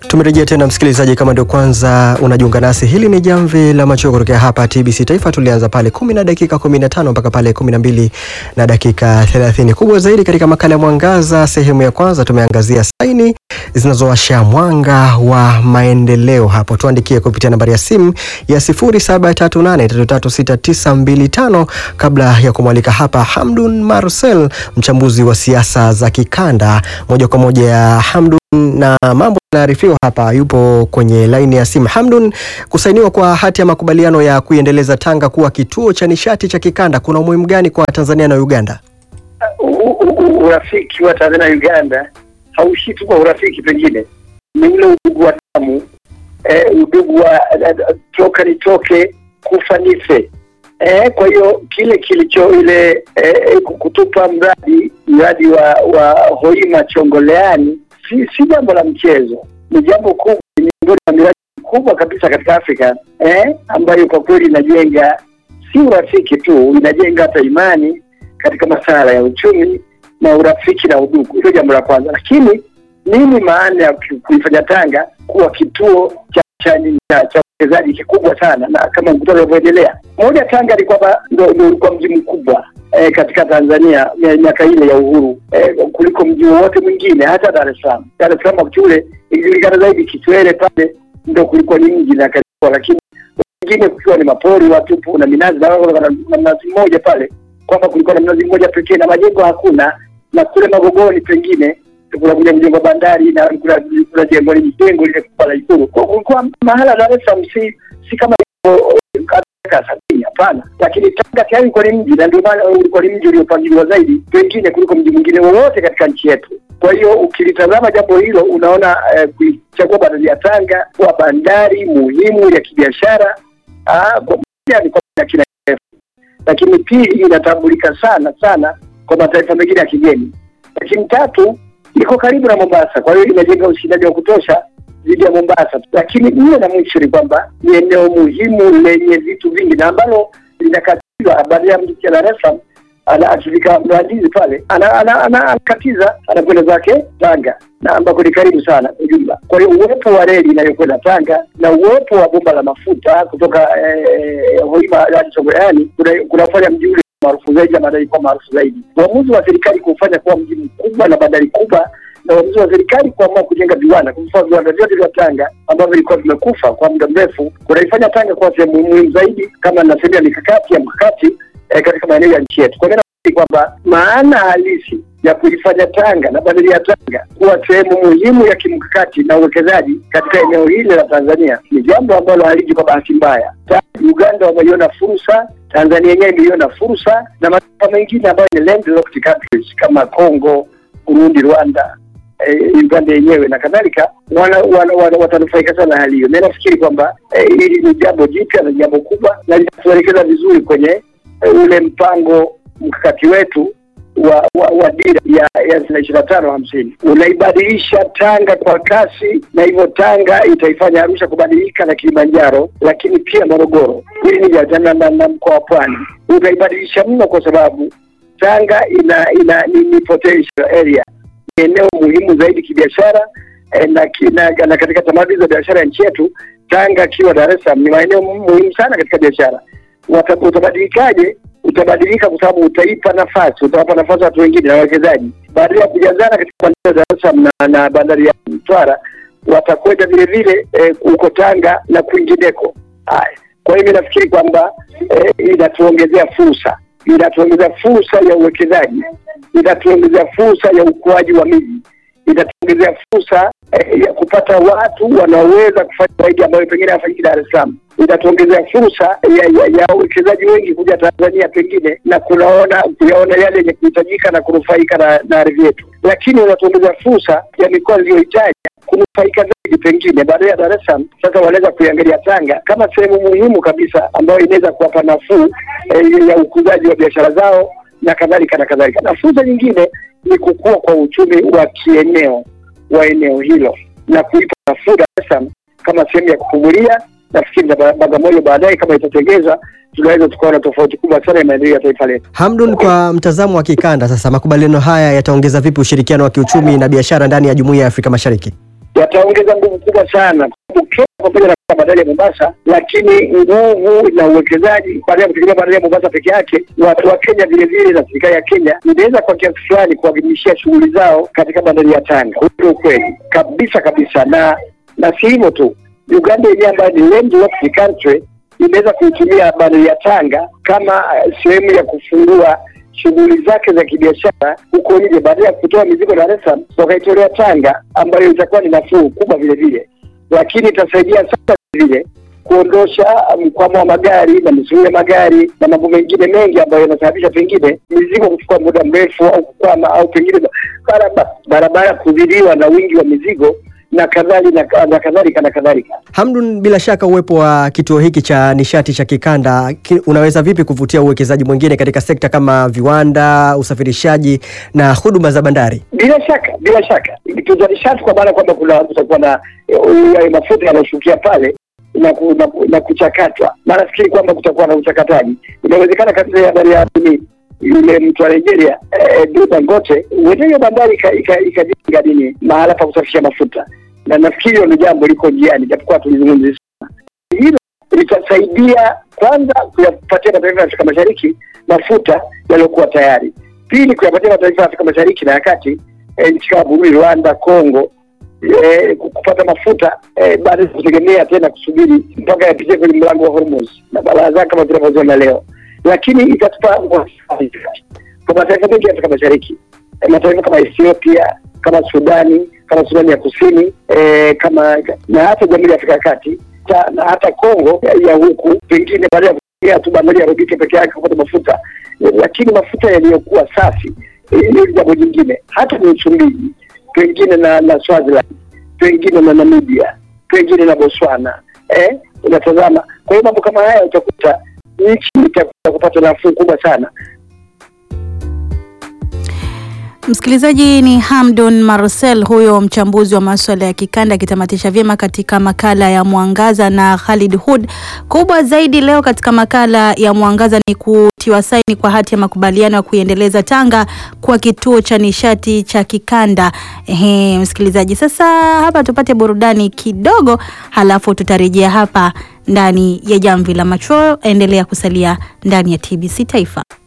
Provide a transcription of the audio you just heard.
Tumerejea tena msikilizaji, kama ndio kwanza unajiunga nasi, hili ni jamvi la macho kutokea hapa TBC Taifa. Tulianza pale kumi na dakika kumi na tano mpaka pale kumi na mbili na dakika thelathini. Kubwa zaidi katika makala ya Mwangaza sehemu ya kwanza tumeangazia saini zinazowasha mwanga wa maendeleo. Hapo tuandikie kupitia nambari ya simu ya 0738336925 kabla ya kumwalika hapa Hamdun Marcel, mchambuzi wa siasa za kikanda. Moja kwa moja ya Hamdun na mambo yanaarifiwa hapa, yupo kwenye laini ya simu. Hamdun, kusainiwa kwa hati ya makubaliano ya kuiendeleza Tanga kuwa kituo cha nishati cha kikanda kuna umuhimu gani kwa Tanzania na Uganda? Urafiki wa Tanzania na Uganda hauishi tu kwa urafiki, pengine ni ule udugu wa damu eh, udugu wa toka nitoke kufa nife. Eh, kwa hiyo kile kilicho ile eh, kutupa mradi mradi wa, wa Hoima Chongoleani si si jambo la mchezo, ni jambo kubwa, ni miongoni mwa miradi kubwa kabisa katika Afrika eh, ambayo kwa kweli inajenga si urafiki tu, inajenga hata imani katika masuala ya uchumi na urafiki na udugu. Hilo jambo la kwanza. Lakini nini maana ya kuifanya Tanga kuwa kituo cha cha cha uwekezaji kikubwa sana, na kama mkutano unavyoendelea, moja, Tanga ilikuwa ndio ulikuwa mji mkubwa eh, katika Tanzania miaka ile ya uhuru eh, kuliko mji wowote mwingine, hata Dar es Salaam. Dar es Salaam wakati ule ilijulikana zaidi Kitwele, pale ndio kulikuwa ni mji na kalikuwa, lakini wengine kukiwa ni mapori watupu na minazi na mnazi mmoja pale, kwamba kulikuwa na mnazi mmoja pekee na majengo hakuna, na kule Magogoni pengine kuna kuja mjengo bandari na kuna kuna jengo lile jengo lile kubwa la Ikulu. Kwa kulikuwa mahala Dar es Salaam si si kama sabini hapana, lakini Tanga tayari ulikuwa ni mji, na ndio maana ulikuwa ni mji uliopangiliwa zaidi pengine kuliko mji mwingine wowote katika nchi yetu. Kwa hiyo ukilitazama jambo hilo unaona eh, kuichagua bandari ya Tanga kuwa bandari muhimu ya kibiashara moja ni kwa kina kirefu, lakini pili inatambulika sana sana kwa mataifa mengine ya kigeni, lakini tatu iko karibu na Mombasa, kwa hiyo inajenga ushindani wa kutosha dhidi ya Mombasa. Lakini nne na mwisho ni kwamba ni eneo muhimu lenye vitu vingi na ambalo linakatiza baada ya mtu Dar es Salaam ana akifika Mlandizi pale anakatiza anakwenda zake Tanga na ambako ni karibu sana ujumla. Kwa hiyo uwepo wa reli inayokwenda Tanga na uwepo wa bomba la mafuta kutoka eh, Hoima hadi Chongoleani kunafanya mji ule maarufu zaidi na bandari kuwa maarufu zaidi. Uamuzi wa serikali kufanya kuwa mji mkubwa na bandari kubwa na uamuzi wa serikali kuamua kujenga viwanda, kwa mfano viwanda vyote vya Tanga ambavyo vilikuwa vimekufa kwa muda mrefu, kunaifanya Tanga kuwa sehemu muhimu zaidi, kama nasema mikakati ya mkakati eh, katika maeneo ya nchi yetu. Kwa hiyo nafikiri kwamba maana halisi ya kuifanya Tanga na bandari ya Tanga kuwa sehemu muhimu ya kimkakati na uwekezaji katika eneo hili la Tanzania ni jambo ambalo haliji kwa bahati mbaya. Uganda wameiona fursa, Tanzania yenyewe imeiona fursa, na mataifa mengine ambayo ni landlocked countries kama Congo, Burundi, Rwanda Uganda yenyewe na kadhalika wana, wana, wana, watanufaika sana hali hiyo, na nafikiri kwamba hili ni jambo jipya na jambo kubwa na linatuelekeza vizuri kwenye e, ule mpango mkakati wetu wa wa, wa dira ya ya ishirini na tano hamsini unaibadilisha Tanga kwa kasi, na hivyo Tanga itaifanya Arusha kubadilika na Kilimanjaro, lakini pia Morogoro. Hili ni jana na, na mkoa wa Pwani utaibadilisha mno, kwa sababu Tanga ina ina ni, ni potential area eneo muhimu zaidi kibiashara eh, na, na, na katika tamaduni za biashara ya nchi yetu. Tanga akiwa Dar es Salaam ni maeneo muhimu sana katika biashara. Utabadilikaje? Utabadilika kwa sababu utaipa nafasi, utawapa nafasi watu wengine na wawekezaji, badala ya kujazana katika bandari ya Dar es Salaam na, na bandari ya Mtwara, watakwenda vile vile huko eh, Tanga na kwingineko. Haya, kwa hiyo nafikiri kwamba eh, inatuongezea fursa inatuongezea fursa ya uwekezaji, inatuongezea fursa ya ukuaji wa miji, inatuongezea fursa eh, ya kupata watu wanaoweza kufanya zaidi ambayo pengine hafanyiki Dar es Salaam, inatuongezea fursa ya ya, ya uwekezaji wengi kuja Tanzania pengine na kunaona kuyaona yale yenye kuhitajika na kunufaika na, na ardhi yetu, lakini inatuongezea fursa ya mikoa iliyohitaji kunufaika zaidi pengine baada ya Dar es Salaam. Sasa wanaweza kuiangalia Tanga kama sehemu muhimu kabisa ambayo inaweza kuwapa nafuu eh, ya ukuzaji wa biashara zao na kadhalika na kadhalika. Na fursa nyingine ni kukua kwa uchumi wa kieneo wa eneo hilo na kuipa nafuu Dar es Salaam kama sehemu ya kupumulia. Nafikiri na Bagamoyo baadaye kama itatengeza tunaweza tukaona tofauti kubwa sana ya maendeleo ya taifa letu. Hamdun, kwa mtazamo wa kikanda sasa, makubaliano haya yataongeza vipi ushirikiano wa kiuchumi na biashara ndani ya Jumuiya ya Afrika Mashariki? yataongeza nguvu kubwa sana, kwa sababu Kenya pamoja na bandari ya Mombasa, lakini nguvu na uwekezaji baada ya kutegemea bandari ya Mombasa peke yake, watu wa Kenya vile vile na serikali ya Kenya inaweza kwa kiasi fulani kuwahamishia shughuli zao katika bandari ya Tanga. Huo ndio ukweli kabisa kabisa, na na si hivyo tu, Uganda yenyewe ambayo ni landlocked country imeweza kuitumia bandari ya Tanga kama uh, sehemu ya kufungua shughuli zake za kibiashara huko nje, baada ya kutoa mizigo Dar es Salaam wakaitolea Tanga, ambayo itakuwa ni nafuu kubwa vile vile, lakini itasaidia sana vile vile kuondosha mkwamo wa magari na misuru ya magari na mambo mengine mengi ambayo yanasababisha pengine mizigo kuchukua muda mrefu au kukwama au pengine barabara, barabara kuzidiwa na wingi wa mizigo na kadhalika na kadhalika na kadhalika. Hamdun, bila shaka uwepo wa kituo hiki cha nishati cha kikanda ki, unaweza vipi kuvutia uwekezaji mwingine katika sekta kama viwanda, usafirishaji na huduma za bandari? Bila shaka, bila shaka kituo nishati, kwa maana kwamba kuna kutakuwa na eh, mafuta yanayoshukia pale na, ku, na, ku, na kuchakatwa. Na nafikiri kwamba kutakuwa na uchakataji. Inawezekana kabisa ya bandari ya nini yule mtu wa Nigeria eh, Dangote huenda hiyo bandari ikajenga nini mahala pa kusafisha mafuta, na nafikiri hilo ni jambo liko njiani, japokuwa tulizungumzia sana. Hilo litasaidia kwanza kuyapatia mataifa ya Afrika Mashariki mafuta yaliyokuwa tayari, pili kuyapatia mataifa ya Afrika Mashariki na ya kati eh, nchi kama Burundi, Rwanda, Kongo eh, kupata mafuta eh, baada ya kutegemea tena kusubiri mpaka yapitie kwenye mlango wa Hormuz na balaa zake kama tunavyoziona leo lakini itatupa kwa mataifa mengi ya Afrika Mashariki, mataifa kama Ethiopia, kama Sudani, kama Sudani ya Kusini e, kama na hata Jamhuri ya Afrika ya Kati ta, na hata Kongo ya, ya huku pengine baada ya kutumia tu bandari ya Robike peke yake kupata mafuta e, lakini mafuta yaliyokuwa safi hili e, jambo jingine, hata ni Msumbiji pengine na, na Swaziland pengine na Namibia pengine na Botswana eh, unatazama. Kwa hiyo mambo kama haya utakuta nchi itakuwa kupata nafuu kubwa sana. Msikilizaji, ni Hamdun Marcel huyo mchambuzi wa masuala ya kikanda akitamatisha vyema katika makala ya Mwangaza na Khalid Hud. Kubwa zaidi leo katika makala ya Mwangaza ni kutiwa saini kwa hati ya makubaliano ya kuiendeleza Tanga kwa kituo cha nishati cha kikanda. Ehe, msikilizaji, sasa hapa tupate burudani kidogo, halafu tutarejea hapa ndani ya Jamvi la Macho. Endelea kusalia ndani ya TBC Taifa.